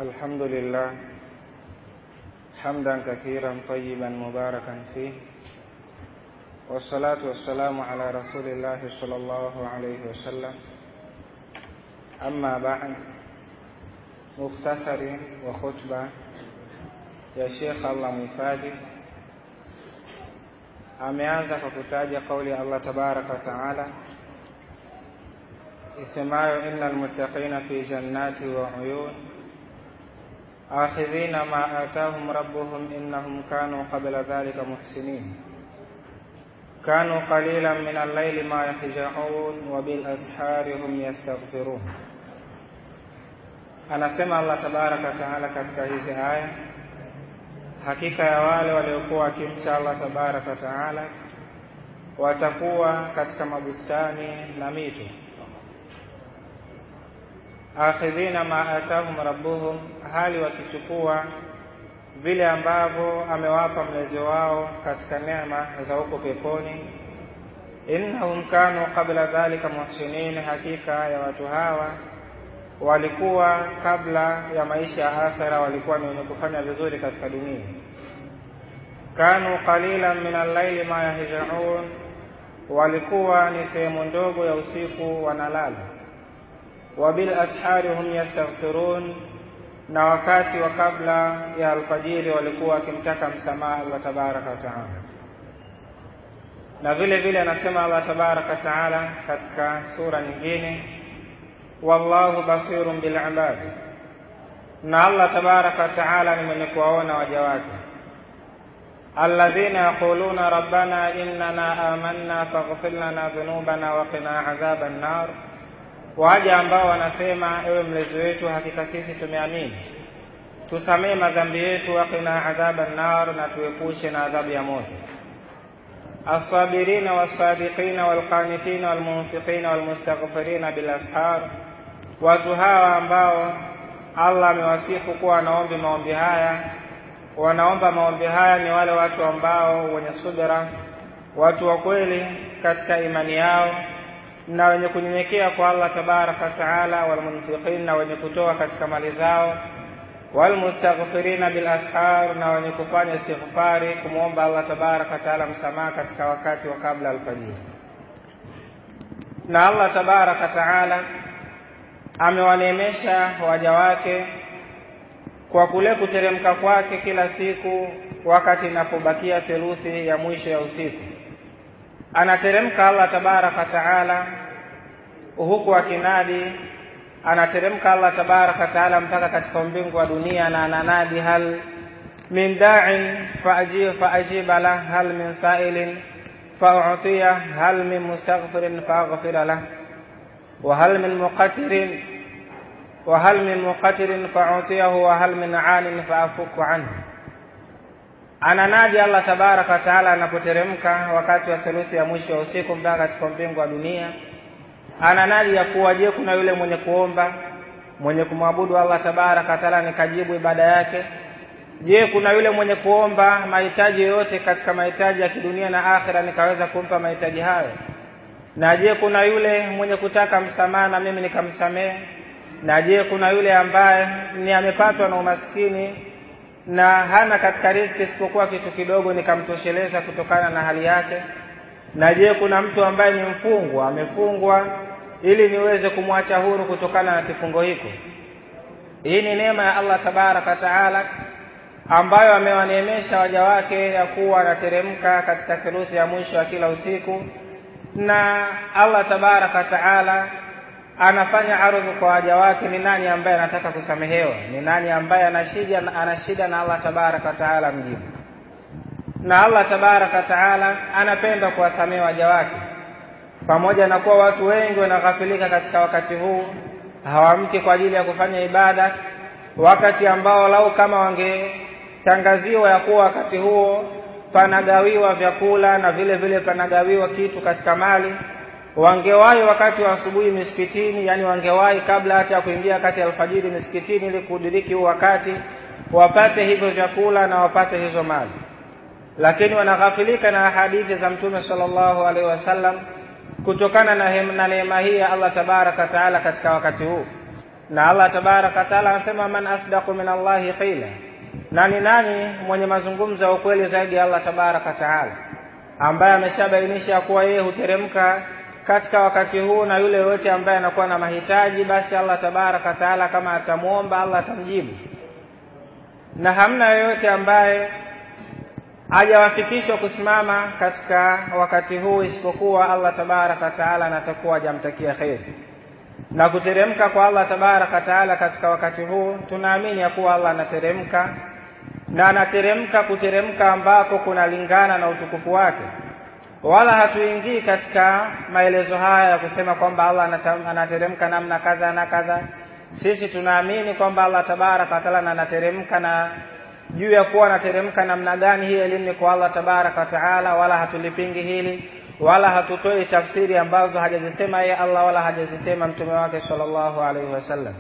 الحمد لله حمدا كثيرا طيبا مباركا فيه والصلاة والسلام على رسول الله صلى الله عليه وسلم أما بعد مختصر وخطبة ya Sheikh Allah mhifadhi ameanza kwa kutaja kauli ya Allah tabaraka wa taala isemayo innal muttaqina fi jannati wa uyun akhidhina ma atahum rabbuhum innahum kanu qabla dhalika muhsinin كانوا قليلا من الليل ما يهجعون وبالأسحار هم يستغفرون anasema Allah tabaraka wa taala katika hizi aya hakika ya wale waliokuwa wakimcha Allah tabaraka wa taala watakuwa katika mabustani na mito akhidhina ma atahum rabbuhum hali wakichukua vile ambavyo amewapa mlezi wao katika neema za huko peponi innahum kanu qabla dhalika muhsinin hakika ya watu hawa walikuwa kabla ya maisha ya akhera walikuwa ni wenye kufanya vizuri katika dunia kanu qalilan min al-laili ma yahjaun walikuwa ni sehemu ndogo ya usiku wanalala wa bil ashari hum yastaghfirun na wakati wa kabla ya alfajiri walikuwa wakimtaka msamaha Allah tabaraka wa taala na vile vile anasema Allah tabaraka wa taala katika sura nyingine wallahu basirun bil ibad na Allah tabaraka wa taala ni mwenye kuwaona waja wake alladhina yaquluna rabbana innana amanna faghfir lana dhunubana wa qina adhaban nar waja ambao wanasema ewe mlezi wetu hakika sisi tumeamini tusamee madhambi yetu wa qina adhaban nar na tuepushe na adhabu ya moto الصابرين والصادقين والقانتين والمنفقين والمستغفرين بالأسحار watu hawa ambao Allah amewasifu kuwa wanaomba maombi haya wanaomba maombi haya ni wale watu ambao wenye subira watu wa kweli katika imani yao na wenye kunyenyekea kwa Allah tabaraka taala walmunfiqin na wenye kutoa katika mali zao walmustaghfirina bil ashar na wenye kufanya istighfari kumwomba Allah tabaraka taala msamaha katika wakati wa kabla alfajiri na Allah tabaraka taala amewaneemesha waja wake kwa kule kuteremka kwake kila siku wakati inapobakia theluthi ya mwisho ya usiku anateremka Allah tabaraka taala huku akinadi anateremka Allah tabaraka taala mpaka katika mbingu wa dunia na ananadi hal min da'in faajiba lah hal min sa'ilin fa'utiya hal min mustaghfirin fa'ghfira lah وهل من مقتر وهل من مقتر فأعطيه وهل من عان فأفك عنه ananadi Allah tabaraka wa taala anapoteremka wakati wa theluthi ya mwisho wa usiku mpaka katika mbingu wa dunia ananadi ya kuwa je kuna yule mwenye kuomba mwenye kumwabudu Allah tabaraka wa taala nikajibu ibada yake je kuna yule mwenye kuomba mahitaji yoyote katika mahitaji ya kidunia na akhira nikaweza kumpa mahitaji hayo na je kuna yule mwenye kutaka msamaha na mimi nikamsamehe na je kuna yule ambaye ni amepatwa na umaskini na hana katika riziki isipokuwa kitu kidogo nikamtosheleza kutokana na hali yake na je kuna mtu ambaye ni mfungwa amefungwa ili niweze kumwacha huru kutokana na kifungo hiko hii ni neema ya Allah tabaraka taala ambayo amewaneemesha waja wake ya kuwa anateremka katika theluthi ya mwisho ya kila usiku na Allah tabaraka taala anafanya ardhi kwa waja wake ni nani ambaye anataka kusamehewa ni nani ambaye ana shida ana shida na Allah tabaraka taala mjibu na Allah tabaraka taala anapenda kuwasamehe waja wake pamoja na kuwa watu wengi wanaghafilika katika wakati huu hawamki kwa ajili ya kufanya ibada wakati ambao lau kama wangetangaziwa ya kuwa wakati huo panagawiwa vyakula na vile vile panagawiwa kitu katika mali wangewahi wakati wa asubuhi misikitini yani wangewahi kabla hata ya kuingia kati ya alfajiri misikitini ili kudiriki huu wakati wapate hivyo vyakula na wapate hizo mali lakini wanaghafilika na hadithi za mtume sallallahu alaihi wasallam kutokana na neema hii ya Allah tabaraka taala katika wakati huu na Allah tabaraka wa taala anasema man asdaqu min Allahi qila nani nani mwenye mazungumzo ya ukweli zaidi ya Allah tabaraka wa taala ambaye ameshabainisha kuwa yeye huteremka katika wakati huu na yule yote ambaye anakuwa na mahitaji basi Allah tabaraka wa taala kama atamwomba Allah atamjibu na hamna yoyote ambaye hajawafikishwa kusimama katika wakati huu isipokuwa Allah tabaraka wa taala anatakuwa hajamtakia kheri na kuteremka kwa Allah tabaraka wa taala katika wakati huu tunaamini ya kuwa Allah anateremka na anateremka kuteremka ambako kunalingana na utukufu wake wala hatuingii katika maelezo haya ya kusema kwamba Allah anateremka namna kadha na kadha sisi tunaamini kwamba Allah tabaraka wa taala anateremka na juu ya kuwa anateremka namna gani hii elimu ni kwa Allah tabaraka wa taala wala hatulipingi hili wala hatutoi tafsiri ambazo hajazisema yeye Allah wala hajazisema mtume wake sallallahu alaihi wasallam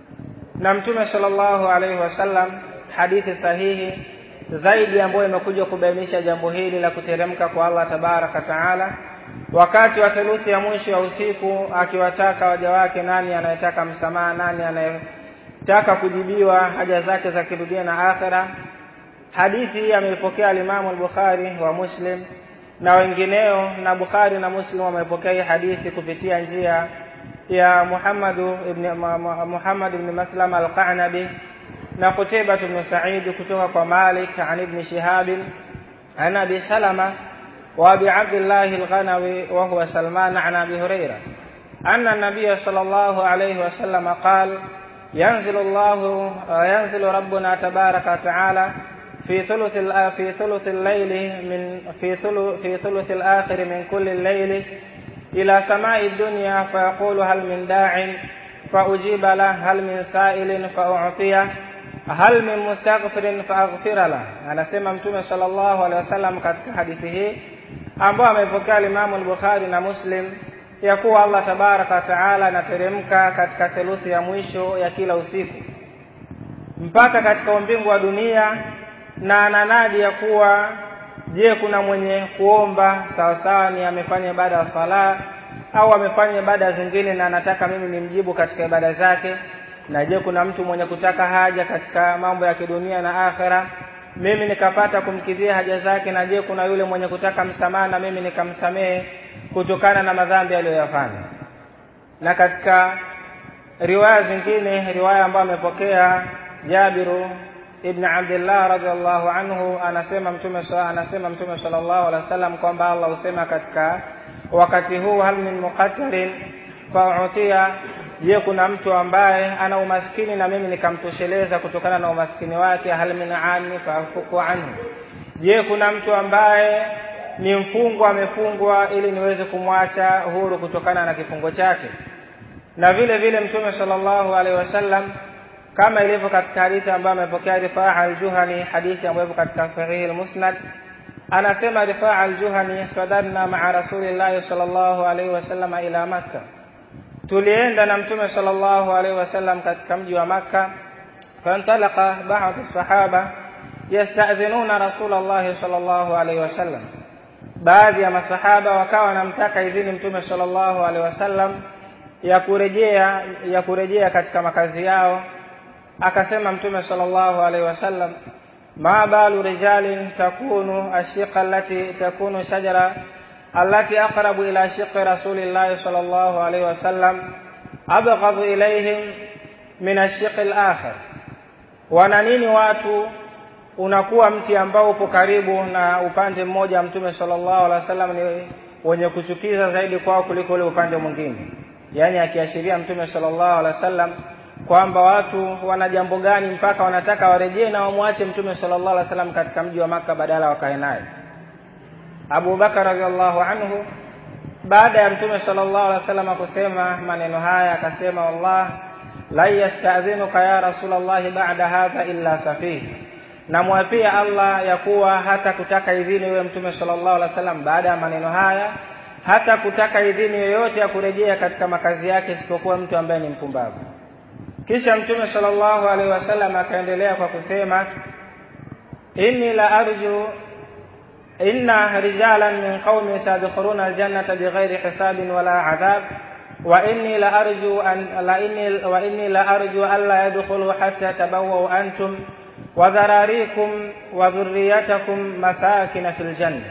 na mtume sallallahu alaihi wasallam hadithi sahihi zaidi ambayo imekuja kubainisha jambo hili la kuteremka kwa Allah tabaraka taala wakati wa theluthi ya mwisho wa usiku akiwataka waja wake nani anayetaka msamaha nani anayetaka kujibiwa haja zake za kidunia na akhera hadithi hii ameipokea alimamu al-Bukhari wa Muslim na wengineo na Bukhari na Muslim wamepokea hii hadithi kupitia njia ya Muhammad ibn Muhammad ibn Maslam al-Qanabi na Qutayba ibn Sa'id kutoka kwa Malik an ibn Shihab an Abi Salama wa Abi Abdullah al-Ghanawi wa huwa Salman an Abi Hurairah أن النبي صلى الله عليه وسلم قال ينزل الله ينزل ربنا تبارك وتعالى في ثلث في ثلث الليل من في ثلث في ثلث الآخر من كل الليل إلى سماء الدنيا فيقول هل من داع فأجيب له هل من سائل فأعطيه hal min mustaghfirin faaghfira la anasema mtume sallallahu alaihi wasallam katika hadithi hii ambayo amepokea Imam al-Bukhari na Muslim ya kuwa Allah tabaraka wa taala anateremka katika theluthi ya mwisho ya kila usiku mpaka katika umbingu wa dunia na ananadi ya kuwa je kuna mwenye kuomba sawasawa ni amefanya ibada ya sala au amefanya ibada zingine na anataka mimi nimjibu katika ibada zake na je kuna mtu mwenye kutaka haja katika mambo ya kidunia na akhera mimi nikapata kumkidhia haja zake na je kuna yule mwenye kutaka msamaha na mimi nikamsamehe kutokana na madhambi aliyoyafanya na katika riwaya zingine riwaya ambayo amepokea Jabiru ibn Abdullah radhiallahu anhu anasema mtume anasema mtume sallallahu alaihi wasallam kwamba Allah husema katika wakati huu hal min muqattarin fa'utia je kuna mtu ambaye ana umaskini na mimi nikamtosheleza kutokana na umaskini wake hal min ani fa'fuku anhu je kuna mtu ambaye ni mfungwa amefungwa ili niweze kumwacha huru kutokana na kifungo chake na vile vile mtume sallallahu alaihi wasallam kama ilivyo katika hadithi ambayo amepokea Rifaa al-Juhani hadithi ambayo ipo katika sahihi al-Musnad anasema Rifaa al-Juhani sadarna ma'a Rasulillah sallallahu alaihi wasallam ila Makkah tulienda na mtume sallallahu alaihi wasallam katika mji wa Makka fantalaqa ba'd as-sahaba yasta'dhinuna Rasulullah sallallahu alaihi wasallam baadhi ya masahaba wakawa wanamtaka idhini mtume sallallahu alaihi wasallam ya kurejea ya kurejea katika makazi yao akasema mtume sallallahu alaihi wasallam ma balu rijalin takunu ashiqa allati takunu shajara allati aqrabu ila shiqi rasulillahi sallallahu alaihi wasallam abghadu ilaihim min ashiqi al-akhir wana nini watu unakuwa mti ambao upo karibu na upande mmoja wa mtume sallallahu alaihi wasallam ni wenye kuchukiza zaidi kwao kuliko ule upande mwingine yani akiashiria mtume sallallahu alaihi wasallam kwamba watu wana jambo gani mpaka wanataka warejee na wamwache mtume sallallahu alaihi wasallam katika mji wa maka badala wakae naye Abu Bakar radhiallahu anhu baada ya mtume sallallahu alaihi wasallam kusema maneno haya akasema wallah la yasta'dhinuka ya rasulullah ba'da hadha illa safih namwapia Allah ya kuwa hata kutaka idhini wewe mtume sallallahu alaihi wasallam baada ya maneno haya hata kutaka idhini yoyote ya kurejea katika makazi yake isipokuwa mtu ambaye ni mpumbavu kisha mtume sallallahu alaihi wasallam akaendelea kwa kusema inni la arju inna rijalan min qaumi sadkhuluna aljannata bighairi hisabin wala adhab wa inni la arju an la inni wa inni la arju alla yadkhulu hatta tabawwa antum wa dhararikum wa dhurriyatakum masakin fil janna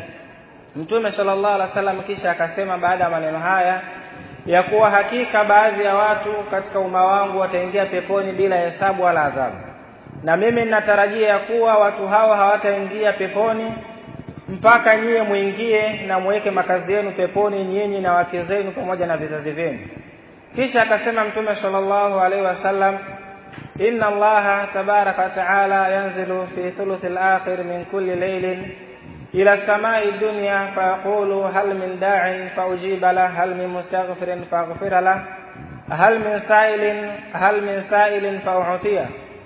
Mtume sallallahu alaihi wasallam kisha akasema baada ya maneno haya ya kuwa hakika baadhi ya watu katika umma wangu wataingia peponi bila hesabu wala adhabu na mimi ninatarajia ya kuwa watu hao hawataingia peponi mpaka nyie muingie na muweke makazi yenu peponi nyinyi na wake zenu pamoja na vizazi vyenu kisha akasema mtume sallallahu alaihi wasallam inna allaha tabaraka wa taala yanzilu fi thuluthi al-akhir min kulli laylin ila samai dunya fayaqulu hal min da'in faujiba lah hal min mustaghfirin faghfira lah hal min sa'ilin hal min sa'ilin fau'tiya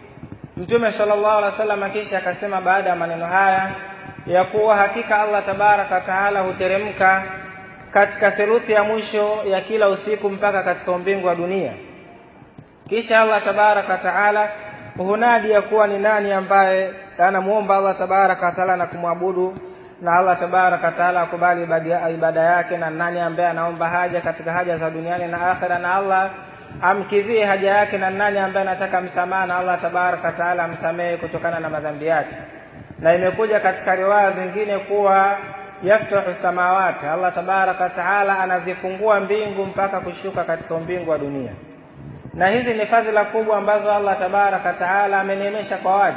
Mtume sallallahu alaihi wasallam kisha akasema baada ya maneno haya ya kuwa hakika Allah tabaraka taala huteremka katika theluthi ya mwisho ya kila usiku mpaka katika umbingu wa dunia kisha Allah tabaraka taala hunadi ya kuwa ni nani ambaye anamuomba Allah tabaraka taala na kumwabudu na Allah tabaraka taala akubali ibada yake na nani ambaye anaomba haja katika haja za duniani na akhera na Allah amkidhie haja yake na nani ambaye anataka msamaha na Allah tabaraka taala amsamehe kutokana na madhambi yake na imekuja katika riwaya zingine kuwa yaftahu samawati Allah tabaraka taala anazifungua mbingu mpaka kushuka katika mbingu wa dunia na hizi ni fadhila kubwa ambazo Allah tabaraka taala ameneemesha kwa waja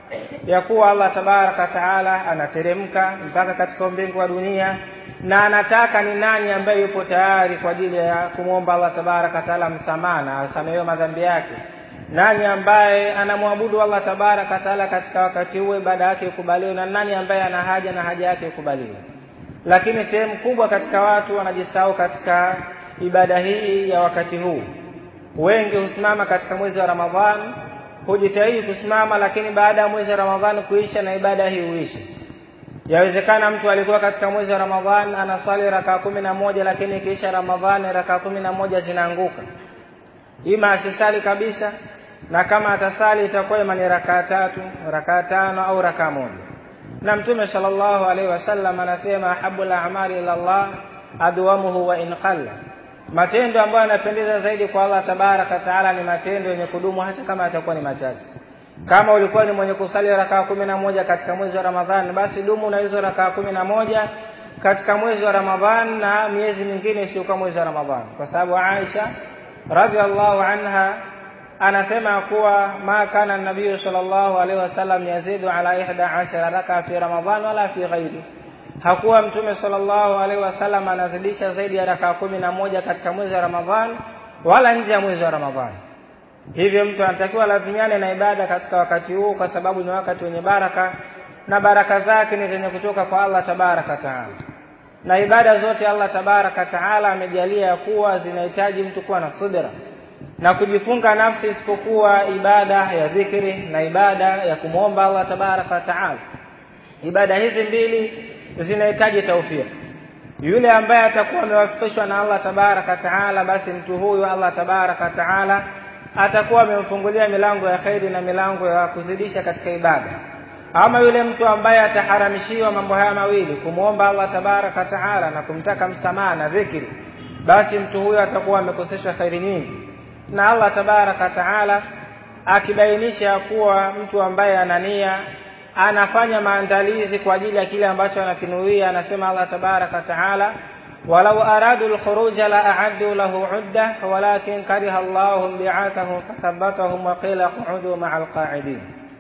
ya kuwa Allah tabaraka taala anateremka mpaka katika mbingu wa dunia na anataka ni nani ambaye yupo tayari kwa ajili ya kumwomba Allah tabaraka taala msamaha na asamehewe madhambi yake nani ambaye anamwabudu Allah tabaraka taala katika wakati huo ibada yake ikubaliwe na nani ambaye ana haja na haja yake ikubaliwe lakini sehemu kubwa katika watu wanajisahau katika ibada hii ya wakati huu wengi husimama katika mwezi wa Ramadhani hujitahidi kusimama lakini baada ya mwezi wa Ramadhani kuisha na ibada hii huishi yawezekana mtu alikuwa katika mwezi wa Ramadhani anaswali rakaa kumi na moja lakini ikiisha Ramadhani rakaa kumi na moja zinaanguka ima asisali kabisa na kama atasali itakuwa ima ni rakaa tatu rakaa tano au rakaa moja na mtume sallallahu alaihi wasallam anasema ahabul a'mali ila Allah adwamuhu wa in qalla matendo ambayo yanapendeza zaidi kwa Allah tabaraka taala ni matendo yenye kudumu hata kama yatakuwa ni machache kama ulikuwa ni mwenye kusali rakaa kumi na moja katika mwezi wa Ramadhani basi dumu na hizo rakaa kumi na moja katika mwezi wa Ramadhani na miezi mingine isiyokuwa mwezi wa Ramadhani kwa sababu Aisha radhiallahu anha anasema kuwa ma kana nabii sallallahu alaihi wasallam yazidu ala ihda ashara raka fi ramadhan wala fi ghairi hakuwa mtume sallallahu alaihi wasallam anazidisha zaidi ya raka kumi na moja katika mwezi wa ramadhan wala nje ya mwezi wa ramadhan hivyo mtu anatakiwa lazimiane na ibada katika wakati huu kwa sababu ni wakati wenye baraka na baraka zake ni zenye kutoka kwa Allah tabaraka taala na ibada zote Allah tabaraka taala amejalia ya kuwa zinahitaji mtu kuwa na subira na kujifunga nafsi isipokuwa ibada ya dhikri na ibada ya kumwomba Allah tabaraka taala ibada hizi mbili zinahitaji taufiki yule ambaye atakuwa amewafikishwa na Allah tabaraka taala basi mtu huyu Allah tabaraka taala atakuwa amemfungulia milango ya khairi na milango ya kuzidisha katika ibada ama yule mtu ambaye ataharamishiwa mambo haya mawili kumwomba Allah tabaraka taala na kumtaka msamaha na dhikri basi mtu huyo atakuwa amekoseshwa khairi nyingi na Allah tabaraka taala akibainisha kuwa mtu ambaye anania anafanya maandalizi kwa ajili ya kile ambacho anakinuia anasema Allah tabaraka taala walau aradu alkhuruja la a'addu lahu 'udda walakin kariha Allahu bi'athahum fathabbatahum wa qila qu'udu ma'a alqa'idin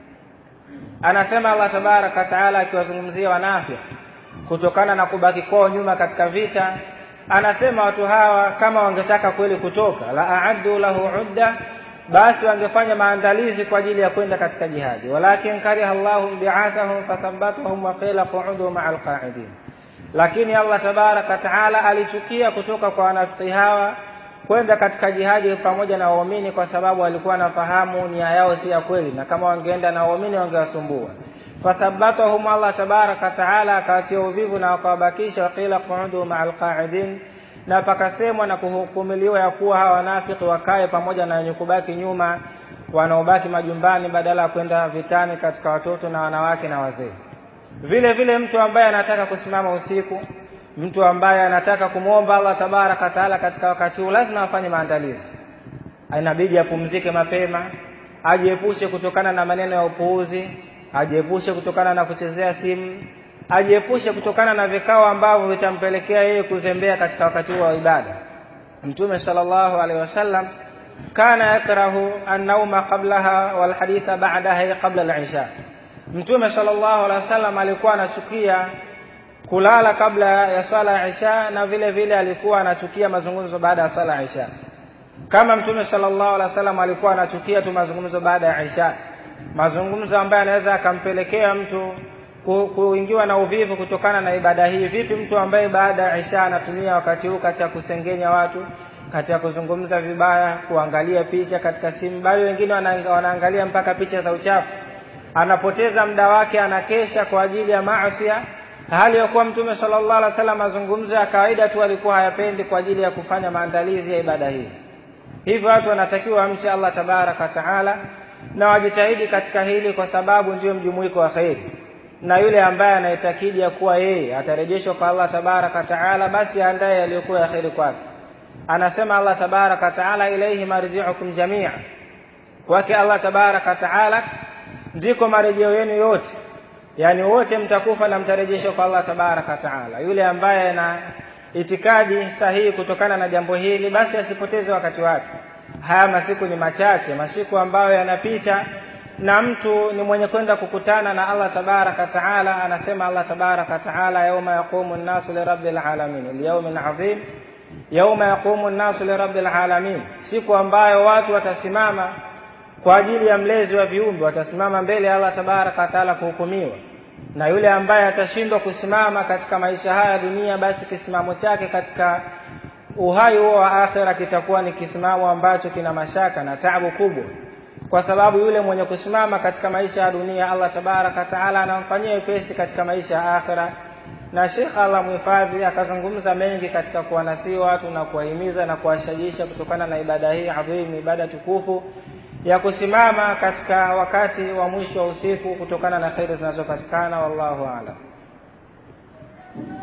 anasema Allah tabaraka taala akiwazungumzia wanafiki kutokana na kubaki kwao nyuma katika vita anasema watu hawa kama wangetaka kweli kutoka la a'addu lahu 'udda basi wangefanya maandalizi kwa ajili ya kwenda katika jihadi walakin kariha Allahu bi'athahum fathabbatahum wa qila qu'udu ma'al qa'idin lakini Allah tabaraka taala alichukia kutoka kwa wanafiki hawa kwenda katika jihadi pamoja na waumini kwa sababu walikuwa nafahamu nia yao si ya kweli na kama wangeenda na waumini wangewasumbua fathabbatahum Allah tabaraka taala akawatia uvivu na wakawabakisha waqila qu'udu ma'al qa'idin na pakasemwa na kuhukumiliwa ya kuwa hawa wanafiki wakae pamoja na wenye kubaki nyuma wanaobaki majumbani badala ya kwenda vitani katika watoto na wanawake na wazee vile vile mtu ambaye anataka kusimama usiku mtu ambaye anataka kumwomba Allah tabaraka taala katika wakati huu lazima afanye maandalizi inabidi apumzike mapema ajiepushe kutokana na maneno ya upuuzi ajiepushe kutokana na kuchezea simu ajiepushe kutokana na vikao ambavyo vitampelekea yeye kuzembea katika wakati huo wa ibada mtume sallallahu alaihi wasallam kana yakrahu an-nauma qablaha wal haditha ba'daha qabla al-isha mtume sallallahu alaihi wasallam alikuwa anachukia kulala kabla ya swala ya isha na vile vile alikuwa anachukia mazungumzo baada ya swala ya isha kama mtume sallallahu alaihi wasallam alikuwa anachukia tu mazungumzo baada ya isha mazungumzo ambayo anaweza akampelekea mtu kuingiwa na uvivu kutokana na ibada hii vipi mtu ambaye baada ya isha anatumia wakati huu katika kusengenya watu katika kuzungumza vibaya kuangalia picha katika simu bali wengine wanaangalia mpaka picha za uchafu anapoteza muda wake anakesha kwa ajili ya maasi hali ya kuwa mtume sallallahu alaihi wasallam mazungumzo ya kawaida tu alikuwa hayapendi kwa ajili ya kufanya maandalizi ya ibada hii hivyo watu wanatakiwa wamche Allah tabaraka taala na wajitahidi katika hili kwa sababu ndio mjumuiko wa kheri na yule ambaye anaitakidi ya kuwa yeye atarejeshwa kwa Allah tabaraka taala basi aandaye yaliyokuwa ya kheri kwake anasema Allah tabaraka taala ilaihi marji'ukum jamia kwake Allah tabaraka taala ndiko marejeo yenu yote yani wote mtakufa na mtarejeshwa kwa Allah tabaraka taala yule ambaye ana itikadi sahihi kutokana na jambo hili basi asipoteze wakati wake haya masiku ni machache masiku ambayo yanapita na mtu ni mwenye kwenda kukutana na Allah tabaraka taala anasema Allah tabaraka taala yauma yaqumu an-nasu lirabbil alamin al-yawmin adhim yauma yaqumu an-nasu lirabbil alamin siku ambayo watu watasimama kwa ajili ya mlezi wa viumbe watasimama mbele ya Allah tabaraka taala kuhukumiwa na yule ambaye atashindwa kusimama katika maisha haya dunia basi kisimamo chake katika uhai huo wa akhera kitakuwa ni kisimamo ambacho kina mashaka na taabu kubwa kwa sababu yule mwenye kusimama katika maisha ya dunia Allah tabaraka taala anamfanyia wepesi katika maisha ya akhera na Sheikh Allah muhifadhi akazungumza mengi katika kuwanasii watu na kuwahimiza na kuwashajisha kutokana na ibada hii adhimu ibada tukufu ya kusimama katika wakati wa mwisho wa usiku kutokana na kheri zinazopatikana wallahu a'lam